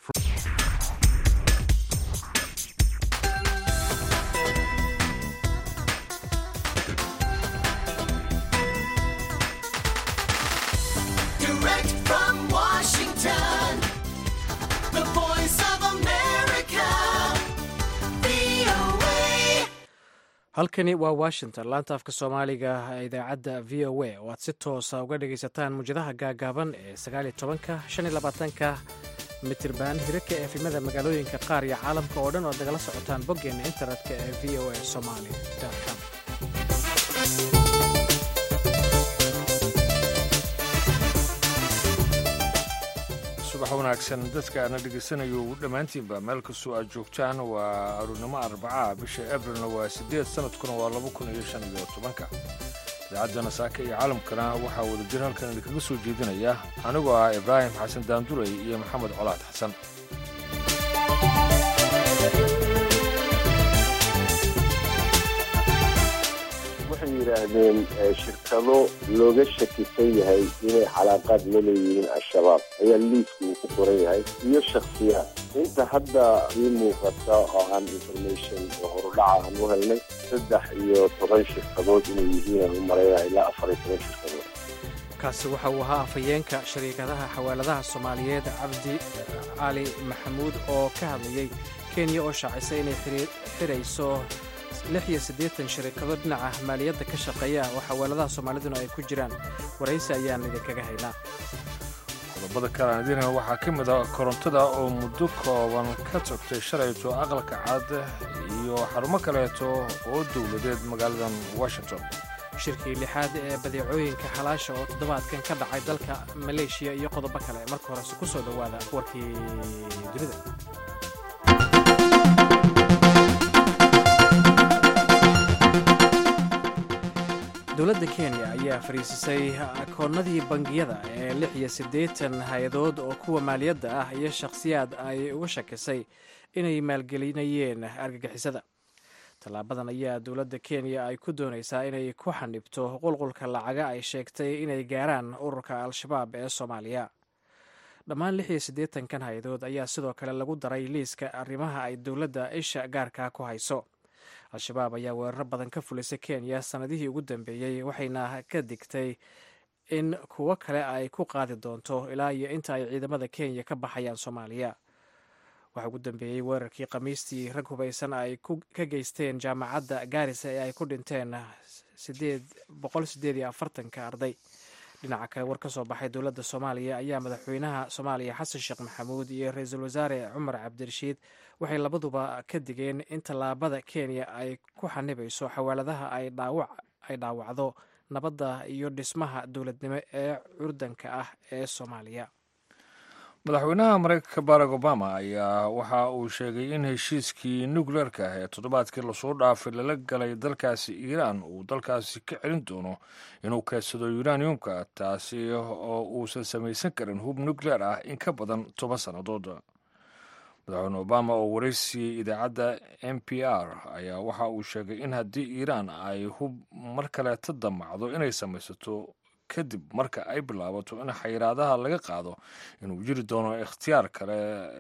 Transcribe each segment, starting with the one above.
Direct from Washington, the voice of America, VOA. halkani waa washington laanta afka soomaaliga ee idaacadda v o a oo aad si toosa uga dhagaysataan muwjadaha gaagaaban ee sagaal iyo tobanka shan iyo labaatanka mitirban hirarka efimada magaalooyinka qaar iyo caalamka oo dhan oo ad nagala socotaan boggeena internetka ee v o a somaly com subax wanaagsan dadka aadna dhegaysanayo dhammaantiinba meel kastoo aad joogtaan waa aruurnimo arbacaa bisha abrilna waa siddeed sanadkuna waa laba kun iyo shan iyo tobanka idaacaddana saaka iyo caalamkana waxaa wada jir halkan idinkaga soo jeedinaya anigoo ah ibraahim xasan daandurey iyo maxamed colaad xasan waxay yidhaahdeen eh, shirkado looga shakisan yahay inay calaaqaad la leeyihiin al-shabaab ayaa liiska uu ku qoran yahay iyo shakhsiyaad inta hadda ii muuqata oo aan information oo horudhaca aan u helnay saddex iyo toban shirkadood inay yihiin aan u malaynaya ilaa afar iyo toban shirkadood kaasi waxa uu ahaa afhayeenka shariikadaha xawaaladaha soomaaliyeed cabdi cali maxamuud oo ka hadlayey kenya oo shaacisay inay xiri- xirayso lix iyo siddeetan shariikado dhinaca maaliyadda ka shaqeeya oo xawaaladaha soomaaliduna ay ku jiraan waraysi ayaan idinkaga haynaa qodobada kale aan idiin hayn waxaa ka mid ah korontada oo muddo kooban ka tagtay shalayto aqalka cad iyo xarumo kaleeto oo dowladeed magaaladan washington shirkii lixaad ee badeecooyinka xalaasha oo toddobaadkan ka dhacay dalka maleeshiya iyo qodobo kale marka horese ku soo dhowaada warkii dunida dowladda kenya ayaa fariisisay akoonnadii bangiyada ee lix iyo siddeetan hay-adood oo kuwa maaliyadda ah iyo shakhsiyaad ay uga shakisay inay maalgelinayeen argagixisada tallaabadan ayaa dowladda kenya ay ku doonaysaa inay ku xanibto qulqulka lacaga ay sheegtay inay gaaraan ururka al-shabaab ee soomaaliya dhammaan lix iyo siddeetankan hay-adood ayaa sidoo kale lagu daray liiska arrimaha ay dowladda isha gaarka ku hayso al-shabaab ayaa weeraro badan ka fulisay kenya sannadihii ugu dambeeyey waxayna ka digtay in kuwo kale ay ku qaadi doonto ilaa iyo inta ay ciidamada kenya ka baxayaan soomaaliya waxaa ugu dambeeyey weerarkii khamiistii rag hubaysan ay ku- ka geysteen jaamacadda gaarisa ee ay ku dhinteen sideed boqol sideed iyo afartanka arday dhinaca kale war ka soo baxay dowladda soomaaliya ayaa madaxweynaha soomaaliya xasan sheekh maxamuud iyo ra-iisul wasaare cumar cabdirashiid waxay labaduba ka digeen in tallaabada kenya ay ku xanibayso xawaaladaha ay dhaawac ay dhaawacdo nabadda iyo dhismaha dowladnimo ee curdanka ah ee soomaaliya madaxweynaha maraykanka barack obama ayaa waxa uu sheegay in heshiiskii nukleerka ah ee toddobaadkii lasoo dhaafay lala galay dalkaasi iiraan uu dalkaasi ka celin doono inuu keedsado uraniumka taasi oo uusan samaysan karin hub nukleer ah in ka badan toban sannadood madaxweyne obama oo waraysiiyey idaacadda n p r ayaa waxa uu sheegay in haddii iiraan ay hub mar kaleeta damacdo inay samaysato kadib marka ay bilaabato in xayiraadaha laga qaado inuu jiri doono ikhtiyaar kale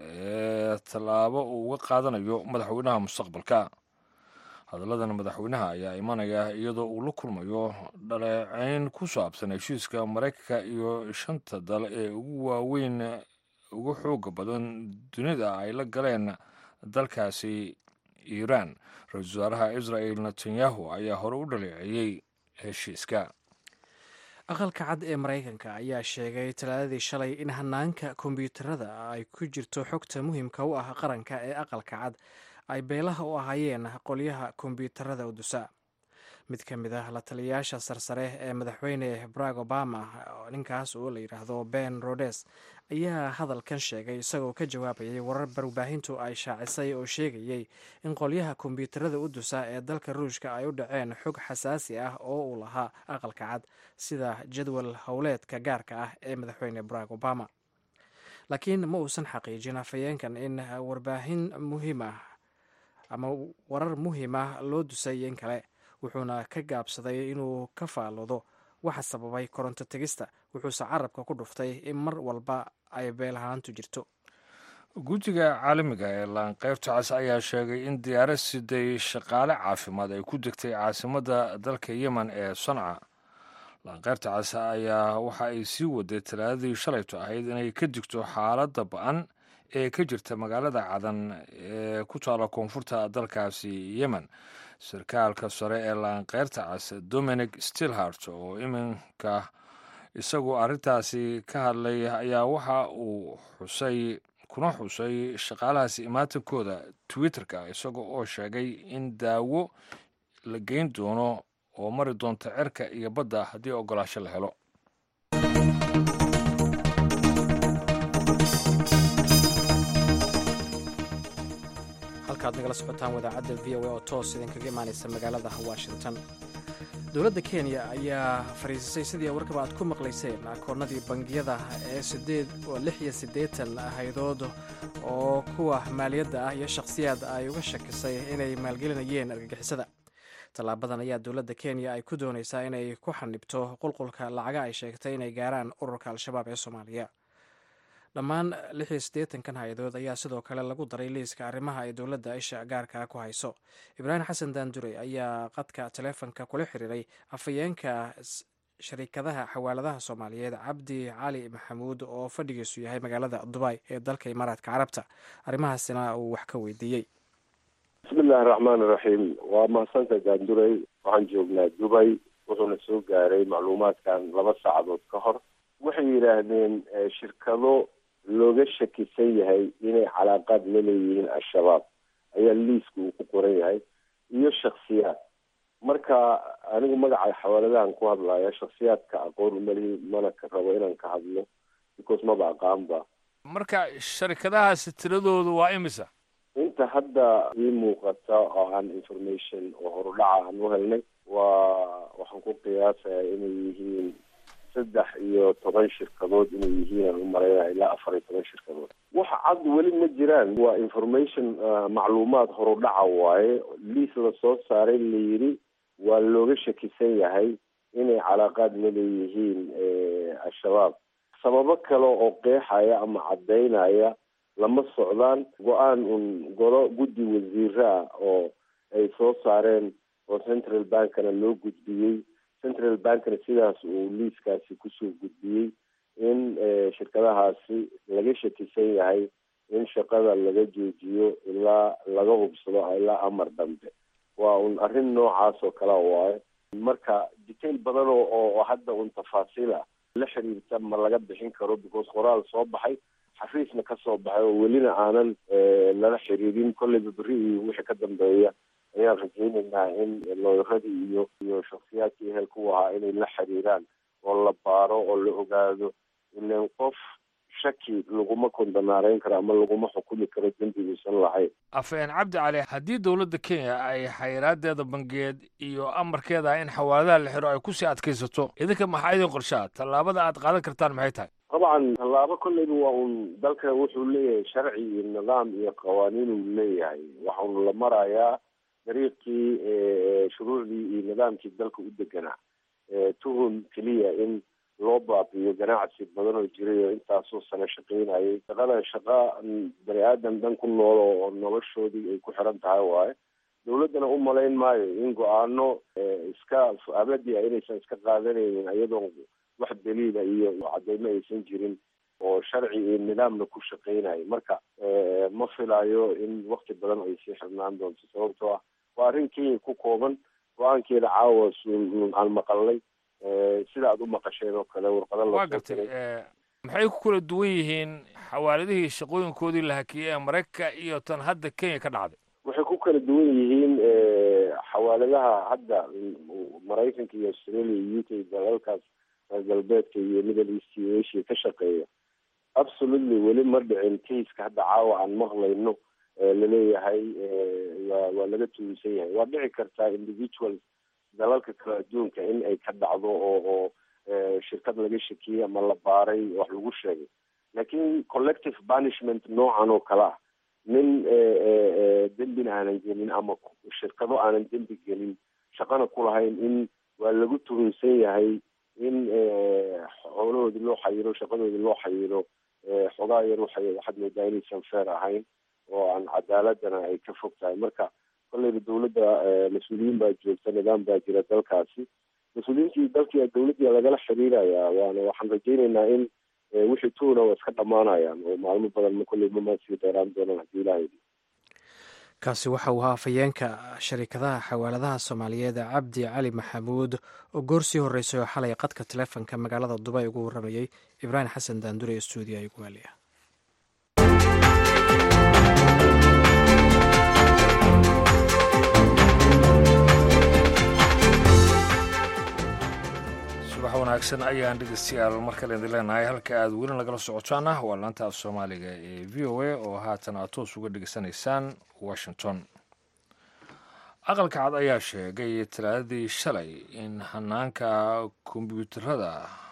ee tallaabo uu uga qaadanayo madaxweynaha mustaqbalka hadalladan madaxweynaha ayaa imanaya iyadoo uu la kulmayo dhaleeceyn ku saabsan heshiiska maraykanka iyo shanta dal ee ugu waaweyn ugu xooga badan dunida ay la galeen dalkaasi iiraan ra-iisul wasaaraha israel netanyahu ayaa hore u dhaleeceeyey heshiiska aqalka cad ee maraykanka ayaa sheegay talaadadii shalay in hanaanka kombiyuutarada ay ku jirto xogta muhiimka u ah qaranka ee aqalka cad ay beelaha u ahaayeen qolyaha kombiyuutarada udusa mid ka mid ah la taliyayaasha sarsare ee madaxweyne barack obama ninkaas oo la yidhaahdo ben rodes ayaa hadalkan sheegay isagoo ka jawaabayay warar barbaahintu ay shaacisay oo sheegayey in qolyaha kombiyuutarada u dusa ee dalka ruushka ay u dhaceen xog xasaasi ah oo uu lahaa aqalka cad sida jadwal howleedka gaarka ah ee madaxweyne barack obama laakiin ma uusan xaqiijin afhayeenkan in warbaahin muhiim ah ama warar muhiim ah loo dusay in kale wuxuuna ka gaabsaday inuu ka faaloodo waxa sababay koronto tegista wuxuuse carabka ku dhuftay in mar walba ay beelahaantu jirto guddiga caalamiga ee laanqeybta cas ayaa sheegay in diyaarad siday shaqaale caafimaad ay ku degtay caasimadda dalka yemen ee sanca laanqeybta cas ayaa waxa ay sii waday talaadadii shalayto ahayd inay ka digto xaaladda ba-an ee ka jirta magaalada cadan ee ku taala koonfurta dalkaasi yemen sarkaalka sare ee laanqeyrta cas dominic stilhart oo iminka isagu arrintaasi ka hadlay ayaa waxa uu xusay kuna xusay shaqaalahaasi imaatankooda twitterka isaga oo sheegay in daawo la geyn doono oo mari doonta cirka iyo badda haddii ogolaasho la helo halkaad nagala socotaan wadaacadda v o a oo toos idinkaga imaanaysa magaalada washington dowladda kenya ayaa fariisisay sidii warkaba aad ku maqlayseen akoonnadii bangiyada ee sideed oo lix iyo siddeetan haydood oo kuwa maaliyadda ah iyo shakhsiyaad ay uga shakisay inay maalgelinayeen argagixisada tallaabadan ayaa dowladda kenya ay ku doonaysaa inay ku xanibto qulqulka lacaga ay sheegtay inay gaaraan ururka al-shabaab ee soomaaliya dhammaan lix iyo siddeetankan hay-adood ayaa sidoo kale lagu daray liiska arrimaha ay dowladda isha gaarka ku hayso ibraahim xasan daandurey ayaa qadka taleefonka kula xiriiray afhayeenka shariikadaha xawaaladaha soomaaliyeed cabdi cali maxamuud oo fadhigiisu yahay magaalada dubay ee dalka imaaraadka carabta arrimahaasina uu wax ka weydiiyey bismillahi raxmaan iraxiim waa mahadsantahay daandurey waxaan joognaa dubay wuxuuna soo gaaray macluumaadkan laba saacadood ka hor waxay yidhaahdeen shirkado looga shakisan yahay inay calaaqaad la leeyihiin al-shabaab ayaa liiska uu ku qoran yahay iyo shaksiyaad marka anigu magaca xawaaladahan ku hadlaya shaksiyaadka aqoon umalihi mana ka rabo inaan ka hadlo because maba aqaanba marka sharikadahaasi tiradoodu waa imisa inta hadda ii muuqata oo aan information oo horudhaca aan u helnay waa waxaan ku qiyaasayaa inay yihiin saddex iyo toban shirkadood inay yihiin aan u maleynaya ilaa afar iyo toban shirkadood waxa cad weli ma jiraan waa information macluumaad horudhaca waaye liis la soo saaray la yidhi waa looga shakisan yahay inay calaaqaad la leeyihiin al-shabaab sababo kale oo qeexaya ama caddaynaya lama socdaan go-aan un golo guddi wasiire ah oo ay soo saareen oo central bankana loo gudbiyey central bankna sidaas uu liiskaasi kusoo gudbiyey in shirkadahaasi laga shakisan yahay in shaqada laga joojiyo ilaa laga hubsado ilaa amar dambe waa un arrin noocaas oo kale waaye marka detail badan oo oo hadda un tafaasiil ah la xiriirta ma laga bixin karo because qoraal soo baxay xafiisna ka soo baxay oo welina aanan lala xiriirin kolleyba berri iyo wixii ka dambeeya ayaan rajaynaynaa in looyaradii iyo iyo shaksiyaadkii ehelka u ahaa inay la xiriiraan oo la baaro oo la ogaado ilan qof shaki laguma kondanaareyn karo ama laguma xukumi karo dembiguusan lahayn afeen cabdi cali haddii dowladda kenya ay xayraadeeda bangiyeed iyo amarkeeda in xawaaladaha la xiro ay kusii adkaysato idinka maxaa idin qorshaa tallaabada aad qaadan kartaan maxay tahay dabcan tallaabo kolleyba waa un dalka wuxuu leeyahay sharci iyo nidaam iyo qawaaniin uu leeyahay waxaunu la marayaa dariiqii shuruucdii iyo nidaamkii dalka u deganaa tuhun keliya in loo baabiyo ganacsi badan oo jiray oo intaasoo sano shaqaynayay shaqadan shaqa bani aadan dhan ku nool oo noloshoodii ay ku xiran tahay waaye dawladdana u malayn maayo in go-aano iska abadi a inaysan iska qaadanaynin iyadoo wax daliila iyo cadeymo aysan jirin oo sharci iyo nidaamna ku shaqaynayo marka ma filayo in wakti badan ay sii xirnaan doonto sababtoo ah waa arrin kenya ku kooban go-aankeeda caawa aan maqalnay sida aad u maqasheen oo kale warqado waa gartay maxay ku kala duwan yihiin xawaaladihii shaqooyinkoodii la hakiyey ee maraykanka iyo tan hadda kenya ka dhacday waxay ku kala duwan yihiin xawaaladaha hadda maraykanka iyo australia iyo u k dalalkaas galbeedka iyo middle east iyo asia ka shaqeeya absolutely weli ma dhicin kaiska hadda caawa aan maqlayno laleeyahay waa waa laga tuulisan yahay waa dhici kartaa individuals dalalka kale adduunka in ay ka dhacdo oo oo shirkad laga shakiyey ama la baaray wax lagu sheegay laakiin collective punishment noocan oo kale ah nin dembina aanan gelin ama shirkado aanan dembi gelin shaqana ku lahayn in waa lagu tuhunsan yahay in howlahoodii loo xayiro shaqadoodii loo xayiro xogaa yar waxay waxaad moodaa inaysan feer ahayn oo aan cadaaladana ay ka fog tahay marka kolleyba dawladda mas-uuliyiin baa joogta nidaam baa jira dalkaasi mas-uuliyiintii dalkii dawladdii lagala xiriirayaa waana waxaan rajaynaynaa in wixii tuuna waa iska dhamaanayaan oo maalmo badan ma kolley mama sii dheeraan doonaan haddii ilahay kaasi waxa uu ahaa afhayeenka sharikadaha xawaaladaha soomaaliyeed cabdi cali maxamuud oo goor sii horreysay oo xalay qadka taleefonka magaalada dubay ugu warramayey ibraahim xasan daandure ee stuudiya iguaaliya subax wanaagsan ayaan dhegeystayaal mar kale idin leenahay halka aad weli nagala socotaan ah waa laanta af soomaaliga ee v o a oo haatan aad toos uga dhegeysanaysaan washington aqalka cad ayaa sheegay talaadadii shalay in hanaanka kombyuutarada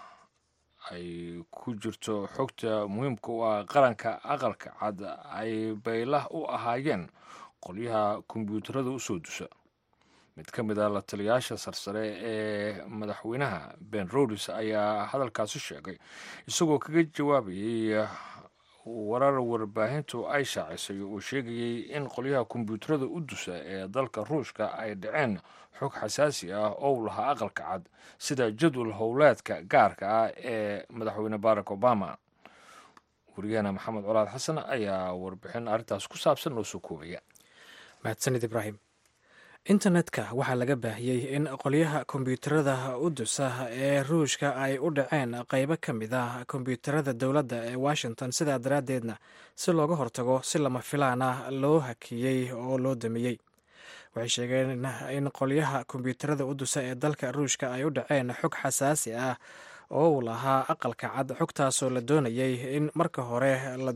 ay ku jirto xogta muhiimka u ah qaranka aqalka cad ay baylah u ahaayeen qolyaha kombyuutarada usoo dusa mid ka mid a la taliyaasha sarsare ee madaxweynaha ben rodis ayaa hadalkaasi sheegay isagoo kaga jawaabayay warar warbaahintu ay shaacisay uu sheegayey in qolyaha kombyuutarada u dusa ee dalka ruushka ay dhaceen xog xasaasi ah oo lahaa aqalka cad sida jadwal howleedka gaarka ah ee madaxweyne barack obama wariyahena maxamed colaad xasan ayaa warbixin arrintaas ku saabsan noo soo koobaya mahadsanid ibraahim internetka waxaa laga baahiyey in qolyaha kombyuutarada u dusa ee ruushka ay u dhaceen qeybo ka mid ah kombyuutarada dowladda ee washington sidaa daraaddeedna si looga hortago si lama filaan ah loo hakiyey oo loo damiyey waxay sheegeen in qolyaha kombyuutarada u dusa ee dalka ruushka ay u dhaceen xog xasaasi ah oo uu lahaa aqalka cad xogtaasoo la doonayey in marka hore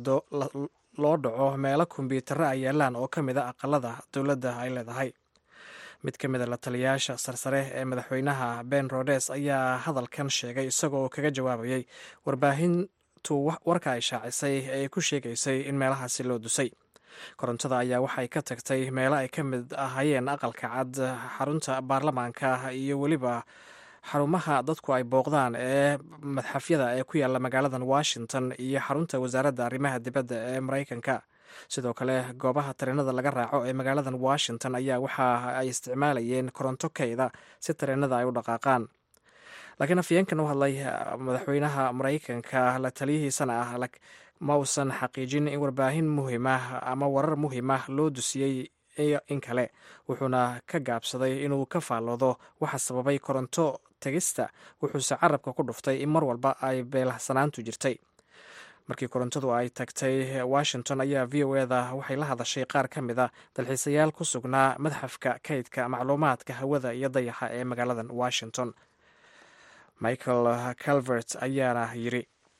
loo dhaco meelo kombyuutaro ay yaalaan oo ka mid a aqalada dowladda ay leedahay mid ka mid a la taliyayaasha sarsare ee madaxweynaha ben rodes ayaa hadalkan sheegay isagoo kaga jawaabayay warbaahintu warka ay shaacisay ee ku sheegaysay in meelahaasi loo dusay korontada ayaa waxay ka tagtay meelo ay ka mid ahayeen aqalka cad xarunta baarlamaanka iyo weliba xarumaha dadku ay booqdaan ee madxafyada ee ku yaalla magaaladan washington iyo xarunta wasaaradda arrimaha dibadda ee maraykanka sidoo kale goobaha tareenada laga raaco ee magaaladan washington ayaa waxa ay isticmaalayeen koronto keyda si tareenada ay u dhaqaaqaan laakiin afyeenkan u hadlay madaxweynaha maraykanka la taliyihiisana ah ma uusan xaqiijin in warbaahin muhiimah ama warar muhiimah loo dusiyey in kale wuxuuna ka gaabsaday inuu ka faalloodo waxa sababay koronto tegista wuxuuse carabka ku dhuftay in mar walba ay beelahsanaantu jirtay markii korontadu ay tagtay washington ayaa v o eda waxay la hadashay qaar ka mid a dalxiisayaal ku sugnaa madxafka kaydka macluumaadka hawada iyo dayaxa ee magaaladan washington michael calvert ayaana yiri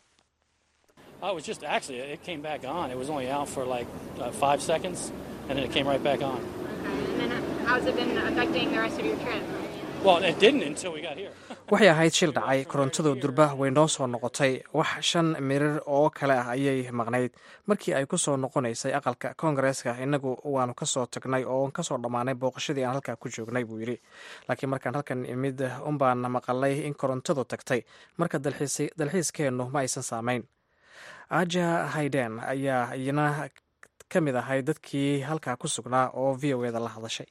waxay ahayd shil dhacay korontadu durba way noo soo noqotay wax shan mirir oo kale ah ayay maqnayd markii ay ku soo noqonaysay aqalka koongareeska innagu waanu kasoo tagnay oo kasoo dhammaanay booqashadii aan halkaa ku joognay buu yidhi laakiin markaan halkan imid unbaan maqalay in korontadu tagtay marka dalxiiskeennu ma aysan saamayn aja hayden ayaa iyana ka mid ahay dadkii halkaa ku sugnaa oo v o eda la hadashay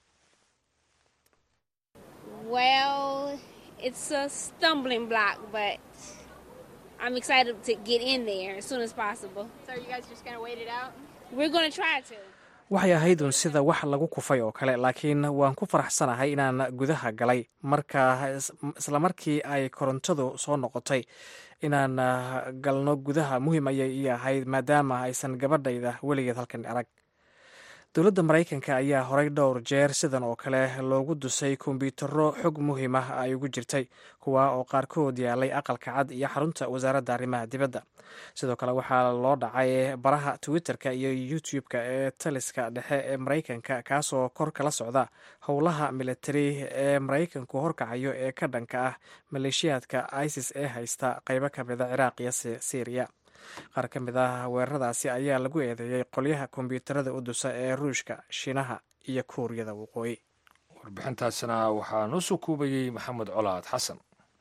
Well, it's a stumbling block, but I'm excited to get in there as soon as possible. So are you guys just gonna wait it out? We're going to try to. waxay ahayd un sida wax lagu kufay oo kale laakiin waan ku faraxsanahay inaan gudaha galay marka isla markii ay korontadu soo noqotay inaan galno gudaha muhiim ayay ii ahayd maadaama aysan gabadhayda weligeed halkan arag dowladda maraykanka ayaa horay dhowr jeer sidan oo kale loogu dusay kombyutaro xog muhiim ah ay ugu jirtay kuwa oo qaarkood yaalay aqalka cad iyo xarunta wasaaradda arrimaha dibadda sidoo kale waxaa loo dhacay baraha twitter-ka iyo youtube-ka ee taliska dhexe ee maraykanka kaasoo kor kala socda howlaha militari ee maraykanku horkacayo ee ka dhanka ah maleeshiyaadka isis ee haysta qeybo ka mida ciraaq iyo syriya qaar ka mid ah weeraradaasi ayaa lagu eedeeyey qolyaha kombyuutarada u dusa ee ruushka shiinaha iyo kuuriyada waqooyi warbixintaasina waxaa noo soo koobayey maxamed colaad xasan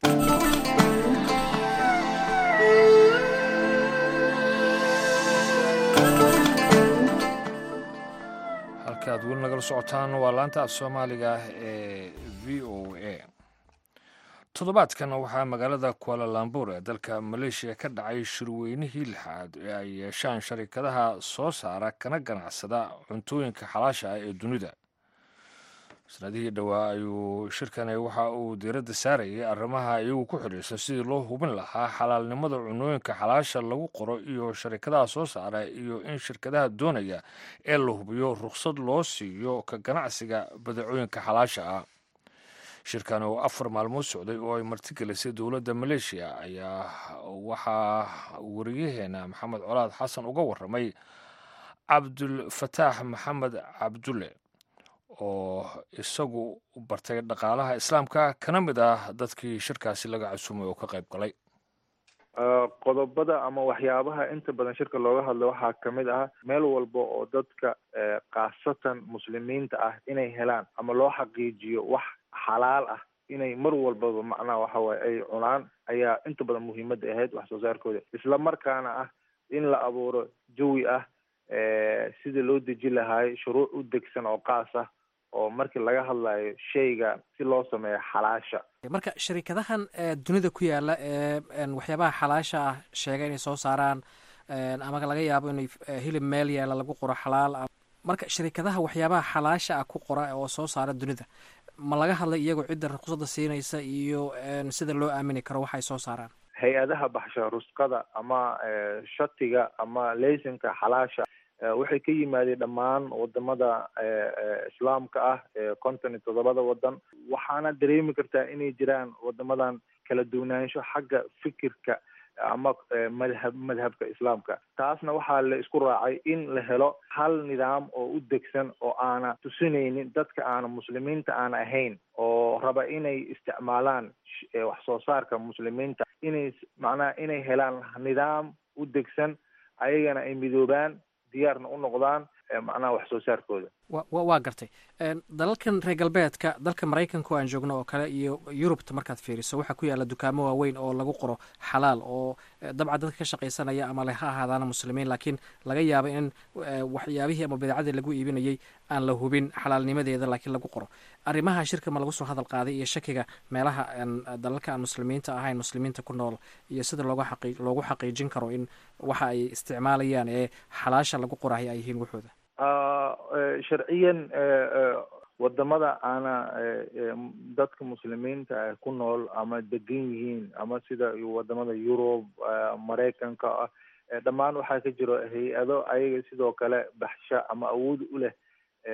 halka aad weli nagala socotaan waa laanta af soomaaliga ee v o a toddobaadkan waxaa magaalada kualalambur ee dalka maleeshiya ka dhacay shirweynihii lixaad ee ay yeeshaan sharikadaha soo saara kana ganacsada cuntooyinka xalaasha ah ee dunida sanadihii dhowaa ayuu shirkani waxa uu diiradda saarayay arrimaha iyagu ku xidhiirsan sidii loo hubin lahaa xalaalnimada cunooyinka xalaasha lagu qoro iyo sharikadaha soo saara iyo in shirkadaha doonaya ee la hubiyo rukhsad loo siiyo ka ganacsiga badeecooyinka xalaasha ah shirkan oo afar maalmood socday oo ay martigelisay dowladda maleeshiya ayaa waxaa wariyaheena maxamed colaad xasan uga waramay cabdulfataax maxamed cabdulle oo isagu bartay dhaqaalaha islaamka kana mid ah dadkii shirkaasi laga casuumay oo ka qayb galay qodobada ama waxyaabaha inta badan shirka looga hadlo waxaa kamid ah meel walba oo dadka khaasatan muslimiinta ah inay helaan ama loo xaqiijiyo wax xalaal ah inay mar walbaba macnaha waxawaaye ay cunaan ayaa inta badan muhiimadda ahayd wax soo saarkooda isla markaana ah in la abuuro jawi ah sida loo deji lahaay shuruuc u degsan oo qaas ah oo markii laga hadlayo shayga si loo sameeyo xalaasha marka sharikadahan dunida ku yaala ee waxyaabaha xalaasha ah sheega inay soo saaraan ama laga yaabo inay hilib meel yaala lagu qoro xalaal marka sharikadaha waxyaabaha xalaasha ah ku qora oo soo saara dunida ma laga hadlay iyagoo cidda ruqsada siinaysa iyo sida loo aamini karo waxay soo saaraan hay-adaha baxsha rusqada ama shatiga ama laysanka xalaasha waxay ka yimaadeen dhammaan wadamada islaamka ah ee konton iyo toddobada wadan waxaana dareemi kartaa inay jiraan wadamadan kala duwanaansho xagga fikirka ama madhab madhabka islaamka taasna waxaa la isku raacay in la helo hal nidaam oo u degsan oo aana tusinaynin dadka aana muslimiinta aan ahayn oo raba inay isticmaalaan wax soo saarka muslimiinta inay macnaha inay helaan nidaam u degsan ayagana ay midoobaan diyaarna u noqdaan macnaha wax soo saarkooda wa waa gartay dalalkan reer galbeedka dalka maraykanka oo aan joogno oo kale iyo yurubta markaad fiiriso waxaa ku yaalla dukaamo waaweyn oo lagu qoro xalaal oo dabcan dadka ka shaqaysanaya ama le ha ahaadaana muslimiin laakiin laga yaabo in waxyaabihii ama badeecadii lagu iibinayay aan la hubin xalaalnimadeeda laakiin lagu qoro arrimaha shirka ma lagu soo hadal qaaday iyo shakiga meelaha dalalka aan muslimiinta ahayn muslimiinta ku nool iyo sida looga xaqi loogu xaqiijin karo in waxa ay isticmaalayaan ee xalaasha lagu qorahay ay yihiin waxooda sharciyan wadamada aana dadka muslimiinta ku nool ama degan yihiin ama sida wadamada yurub maraykanka ah dhammaan waxaa ka jiro hay-ado ayaga sidoo kale baxsha ama awood u leh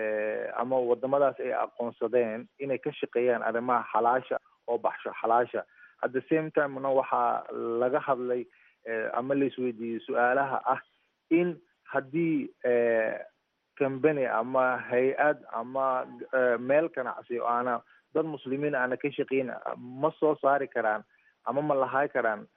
ama wadamadaas ay aqoonsadeen inay ka shaqeeyaan arrimaha xalaasha oo baxsho xalaasha at the same timena waxaa laga hadlay ama la isweydiiyey su-aalaha ah in haddii company ama hay-ad ama meel ganacsi oo aana dad muslimiin aana ka shaqeyn ma soo saari karaan ama ma lahay karaan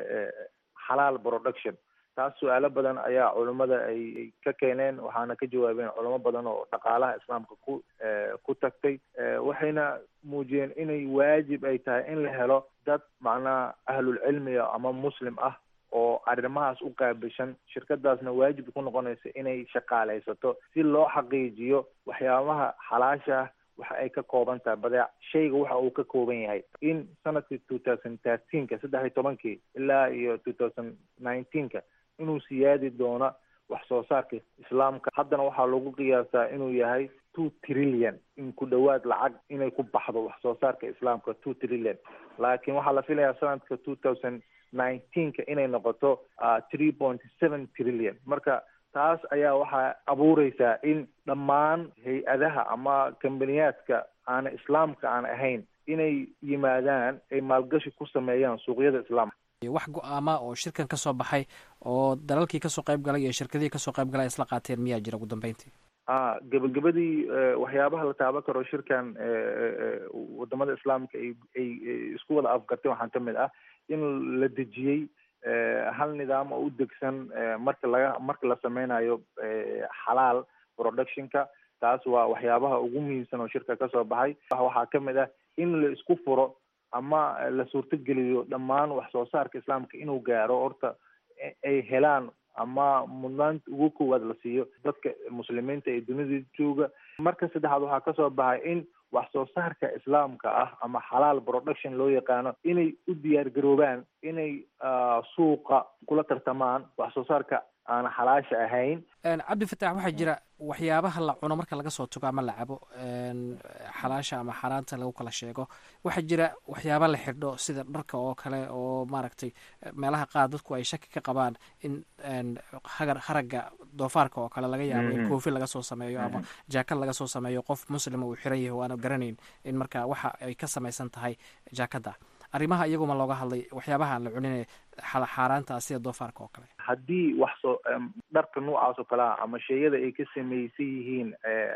xalaal production taas su-aalo badan ayaa culimada ay ka keeneen waxaana ka jawaabeen culamo badan oo dhaqaalaha islaamka ku ku tagtay waxayna muujiyeen inay waajib ay tahay in la helo dad macnaha ahlulcilmiga ama muslim ah oo arrimahaas u qaabishan shirkadaasna waajib ku noqonaysa inay shaqaalaysato si loo xaqiijiyo waxyaabaha xalaasha ah waxa ay ka kooban tahay badeec shayga waxa uu ka kooban yahay in sanadkii two thousand thirteenka saddex iyo tobankii ilaa iyo two thousand nineteenka inuu siyaadi doono wax soo saarka islaamka haddana waxaa lagu qiyaasaa inuu yahay two trillion in ku dhowaad lacag inay ku baxdo wax soo saarka islaamka two trillion laakiin waxaa la filayaa sanadka two thousand nineteenka inay noqoto three point seven trillion marka taas ayaa waxaa abuureysaa in dhammaan hay-adaha ama kambaniyaadka aana islaamka aan ahayn inay yimaadaan ay maalgashi ku sameeyaan suuqyada islaamka wax go-aama oo shirkan ka soo baxay oo dalalkii kasoo qayb galay iyo shirkadihii kasoo qayb galay ay isla qaateen miyaa jira ugu dambeyntii a gebagabadii waxyaabaha la taaban karo shirkan wadamada islaamka ay ay isku wada afgartay waxaan ka mid ah in la dejiyey hal nidaam oo u degsan marka laga marka la sameynayo xalaal productionka taas waa waxyaabaha ugu muhiimsan oo shirka kasoo baxay waxaa ka mid ah in la isku furo ama la suurtogeliyo dhammaan wax soo saarka islaamka inuu gaaro horta ay helaan ama mudnaanta ugu koowaad la siiyo dadka muslimiinta ee dunida jooga marka saddexaad waxaa kasoo baxay in wax soo saarka islaamka ah ama xalaal production loo yaqaano inay u diyaar garoobaan inay suuqa kula tartamaan wax soo saarka aan xalaasha ahayn cabdi fatax waxaa jira waxyaabaha la cuno marka laga soo tago ama la cabo xalaasha ama xaaraanta lagu kala sheego waxaa jira waxyaaba la xidho sida dharka oo kale oo maaragtay meelaha qaar dadku ay shaki ka qabaan in hagar haragga doofaarka oo kale laga yaabo in koofi laga soo sameeyo ama jaakad laga soo sameeyo qof muslima uu xiran yahay o aana garanayn in marka waxa ay ka samaysan tahay jaakadda arrimaha iyaguma looga hadlay waxyaabaha aan la cuninee xaaraanta sida doofaarka oo kale haddii wax soo dharka noocaas oo kale ah ama sheeyada ay ka samaysan yihiin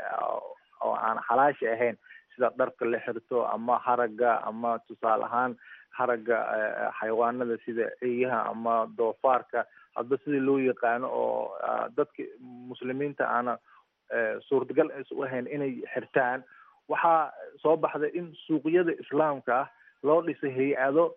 oo aan xalaasha ahayn sida dharka la xirto ama haragga ama tusaale ahaan haragga xayawaanada sida eeyaha ama doofaarka hadba sida loo yaqaano oo dadka muslimiinta aana suurtagal u ahayn inay xirtaan waxaa soo baxday in suuqyada islaamka ah loo dhisay hay-ado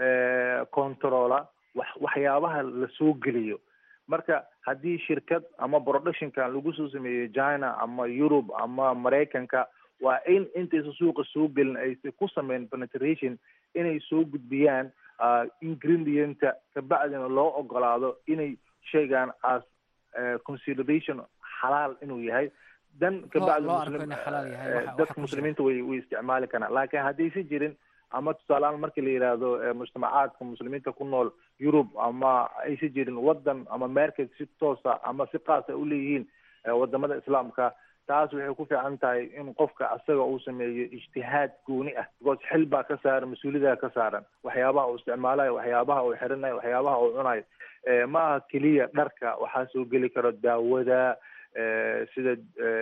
controla wax waxyaabaha la soo geliyo marka haddii shirkad ama productionkan lagu soo sameeyo china ama europe ama maraykanka waa in intaysa suuqa soo gelin aysa ku sameyn penetration inay soo gudbiyaan ingredienta kabacdina loo ogolaado inay sheegaan as consideration xalaal inuu yahay dan kabacdi dadka muslimiinta way way isticmaali karaan laakiin haddaysa jirin ama tusaaleaan markii la yidhaahdo mujtamacaadka muslimiinta ku nool yurub ama aysa jirin wadan ama market si toosa ama si qaasa uleeyihiin wadamada islaamka taas waxay ku fiican tahay in qofka asaga uu sameeyo ijtihaad gooni ah because xil baa ka saaran mas-uuliyadaa ka saaran waxyaabaha uu isticmaalayo waxyaabaha uu xirinayo waxyaabaha uu cunayo ma aha keliya dharka waxaa soo geli karo daawada sida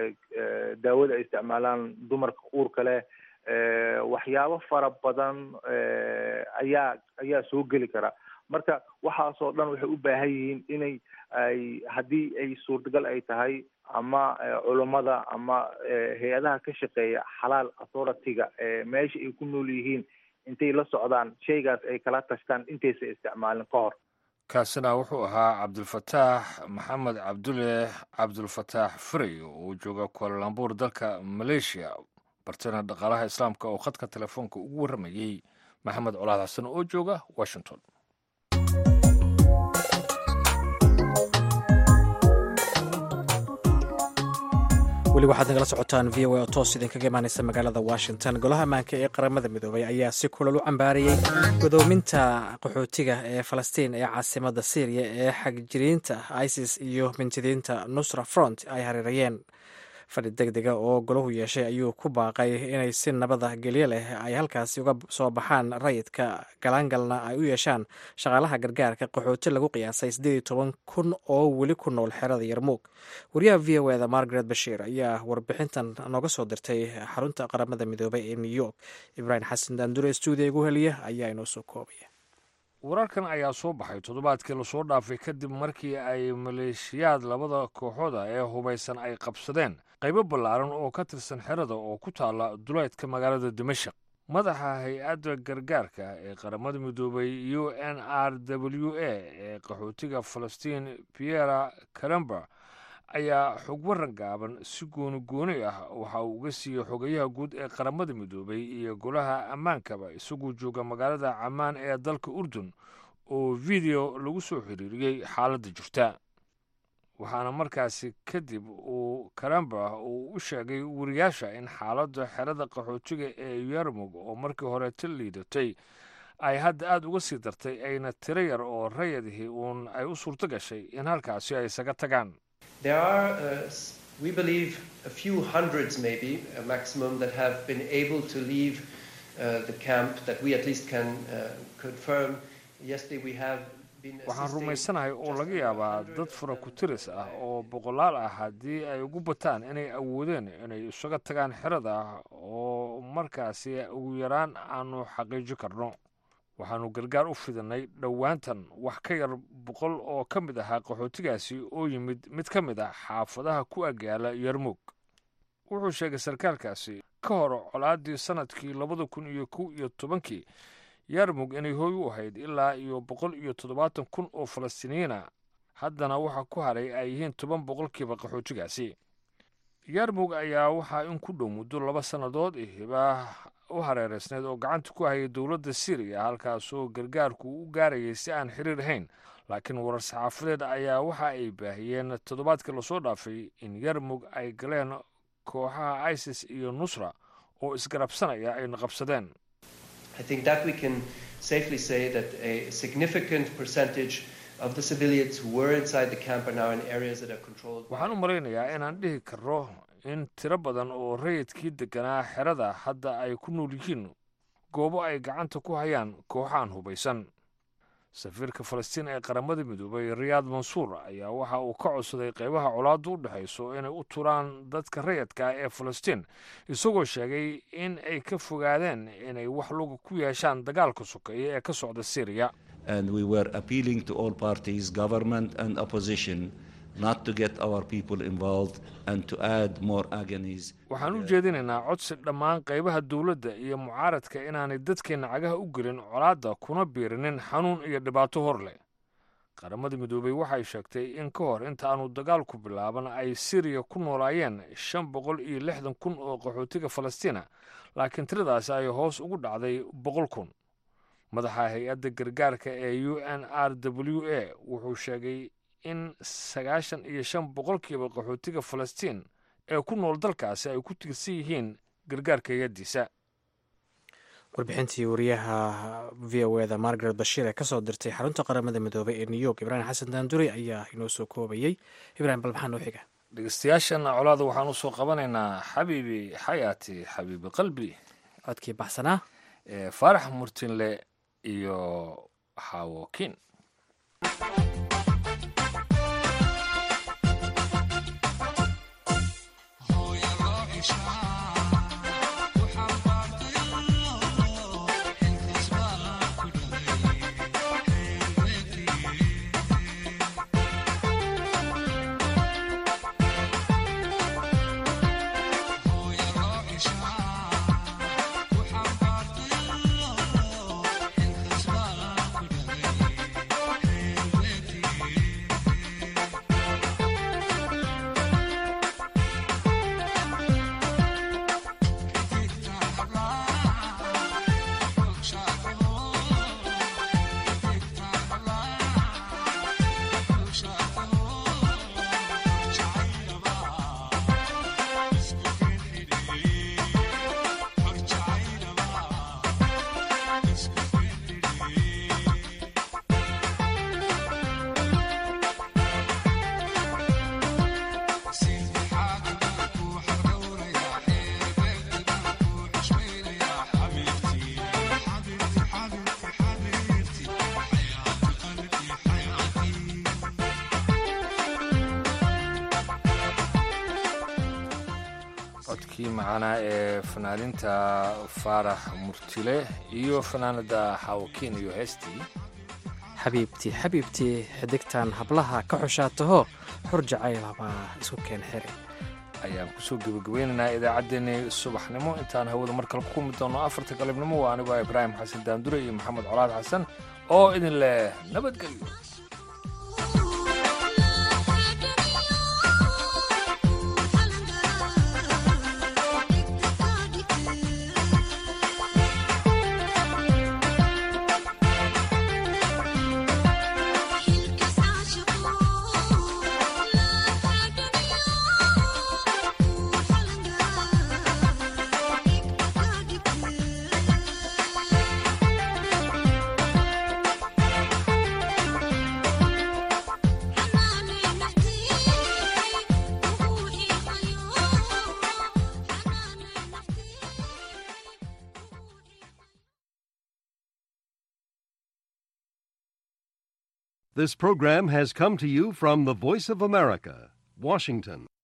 daawada ay isticmaalaan dumarka uurka leh waxyaabo fara badan ayaa ayaa soo geli kara marka waxaasoo dhan waxay u baahan yihiin inay ay haddii ay suurtagal ay tahay ama culummada ama hay-adaha ka shaqeeya xalaal authority-ga meesha ay ku nool yihiin intay la socdaan shaygaas ay kala tashtaan intaysa isticmaalin ka hor kaasina wuxuu ahaa cabdulfataax maxamed cabdulle cabdulfataax frey oo jooga kualalambuur dalka maleeshiya bartana dhaqaalaha islaamka oo khadka telefoonka ugu warramayey maxamed colaad xasan oo jooga washington weli waxaad nagala socotaan v o a oo toos idinkaga imaanaysa magaalada washington golaha ammaanka ee qaramada midoobay ayaa si kulal u cambaariyey godoominta qaxootiga ee falastiin ee caasimada syriya ee xagjiriinta isis iyo mintidiinta nusra front ay hareerayeen fadhi deg dega oo golahu yeeshay ayuu ku baaqay inay si nabada gelyo leh ay halkaasi uga soo baxaan rayidka galaangalna ay u yeeshaan shaqaalaha gargaarka qaxooti lagu qiyaasay siddeed iyo toban kun oo weli ku nool xerada yarmuug wariyaha v o eda margaret bashiir ayaa warbixintan nooga soo dirtay xarunta qaramada midoobay ee new york ibraahim xasan daandure stuudiya igu heliya ayaa inoo soo koobaya wararkan ayaa soo baxay toddobaadkii lasoo dhaafay kadib markii ay maleeshiyaad labada kooxooda ee hubaysan ay qabsadeen qaybo ballaaran oo ka tirsan xerada oo ku taalla duleedka magaalada dimashaq madaxa hay-adda gargaarka ee qaramada midoobay u n r w a ee qaxootiga falastiin piera karamber ayaa xog waran gaaban si gooni gooni ah waxa uu uga siiyey xogayaha guud ee qaramada midoobay iyo golaha ammaankaba isagoo jooga magaalada camaan ee dalka urdun oo video lagu soo xiriiriyey xaaladda jirta waxaana markaasi kadib uu karamber uu u sheegay wariyaasha in xaaladda xerada qaxootiga ee yarmug oo markii hore ta liidatay ay hadda aada uga sii dartay ayna tiro yar oo rayadihii uun ay u suurto gashay in halkaasi ay isaga tagaan There are, uh, we believe, a few hundreds maybe, a maximum, that have been able to leave uh, the camp that we at least can uh, confirm. Yesterday we have been waxaan rumaysanahay oo laga yaabaa dad fara ku tiris ah oo boqolaal ah haddii ay ugu bataan inay awoodeen inay isaga tagaan xerada oo markaasi ugu yaraan aanu xaqiiji karno waxaannu gargaar u fidinay dhowaantan wax ka yar boqol oo ka mid ahaa qaxootigaasi oo yimid mid ka mid ah xaafadaha ku agyaala yarmug wuxuu sheegay sarkaalkaasi ka hor colaadii sanadkii labada kun iyo kow iyo tobankii yarmug inay hooy u ahayd ilaa iyo boqol iyo toddobaatan kun oo falastiiniyiina haddana waxaa ku haray ay yihiin toban boqolkiiba qaxootigaasi yarmug ayaa waxaa in ku dhow muddo laba sannadood hiba u hareereysneed oo gacanta ku hayay dowladda syriya halkaasoo gargaarku u gaarayay si aan xiriir ahayn laakiin warar saxaafadeed ayaa waxa ay baahiyeen toddobaadkii lasoo dhaafay in yarmug ay galeen kooxaha isis iyo nusra oo isgarabsanaya ayna qabsadeen I think that we can safely say that a significant percentage of the civilians who were inside the camp are now in areas that are controlled. by- waxaan u malaynayaa inaan dhihi karro in tiro badan oo rayidkii deganaa xerada hadda ay ku nool yihiin goobo ay gacanta ku hayaan kooxaan hubaysan safiirka falastiin ee qaramada midoobay riyaad mansuur ayaa waxa uu ka codsaday qeybaha colaaddu u dhexayso inay u turaan dadka rayidka ah ee falastiin isagoo sheegay in ay ka fogaadeen inay wax luga ku yeeshaan dagaalka sokeeye ee ka socda syriya and we were appealing to all parties, government and opposition, not to get our people involved and to add more agonies. waxaan u jeedinaynaa codsi dhammaan qaybaha dowladda iyo mucaaradka inaanay dadkeenna cagaha u gelin colaadda kuna biirinin xanuun iyo dhibaato hor leh qaramada midoobey waxay sheegtay in ka hor inta aanu dagaalku bilaaban ay siriya ku noolaayeen shan boqol iyo lixdan kun oo qaxootiga falastiina laakiin tiradaasi ay hoos ugu dhacday boqol kun madaxa hay-adda gargaarka ee u n r w a wuxuu sheegay in sagaashan iyo shan boqolkiiba qaxootiga falastiin ee ku nool dalkaasi ay ku tiirsan yihiin gargaarka hay-addiisa warbixintii wariyaha v o eda margaret bashiir ee kasoo dirtay xarunta qaramada midoobay ee new york ibraahim xasan daanduri ayaa inoo soo koobayey ibraahim bal maxaa noo xiga dhegeystayaashana colaada waxaan usoo qabanaynaa xabiibi xayaati xabiibi qalbi codkii baxsanaa ee faarax murtinle iyo xaawokin codkii macanaa ee fanaaninta faarax murtile iyo fanaanada xaawokin iyo heestii xabiibtii xabiibtii xidigtan hablaha ka xushaataho xur jacaylabaa isku keen xiri ayaan kusoo gebagabeynaynaa idaacaddeenii subaxnimo intaan hawada mar kale ku kulmi doono afarta galabnimo waa anigoo ibraahim xasan daandure iyo maxamed colaad xasan oo idin leh nabadgelyo This program has come to you from the Voice of America, Washington.